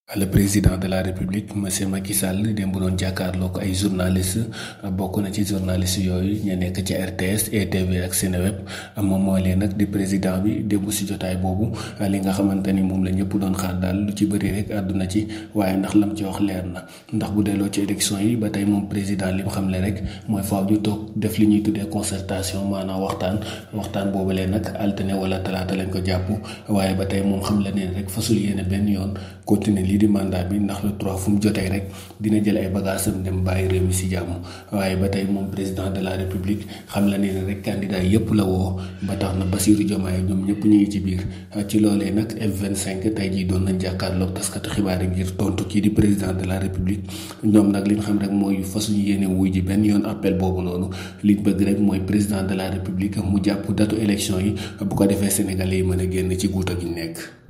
le président de la république monsieur Macky Sall démb doon jàkkaarloo ko ay journaliste bokk na ci journaliste yooyu ñu nekk ci RTS ETV ak Seneweb moom mooy leen nag di président bi démb si jotaay boobu li nga xamante ni moom la ñëpp doon xaar daal lu ci bëri rek àdduna ci waaye ndax lam ci wax leer na ndax bu delloo ci élection yi ba tey moom président li mu xam le rek mooy faaw ñu toog def li ñuy tuddee concertation maanaam waxtaan waxtaan boobu leen nag altine wala talaata lañ ko jàpp waaye ba tey moom xam la neen rek fasul yéene benn yoon continuer lii di mandat bi ndax le 3 fu mu jotee rek dina jël ay bagaasam dem bàyyi réew mi si jàmm waaye ba tey moom président de la république xam la ne rek candidat yépp la woo ba tax na Bassirou Diomaye ñoom ñëpp ñu ngi ci biir ci loolee nag F25 tey jii doon nañ jàkkaarloog taskatu xibaar yi ngir tontu kii di président de la république ñoom nag liñ xam rek mooy fasuñu yéene wuy ji benn yoon appel boobu noonu liñ bëgg rek mooy président de la république mu jàpp datu élection yi bu ko defee sénégalais yi mën a génn ci guuta gi nekk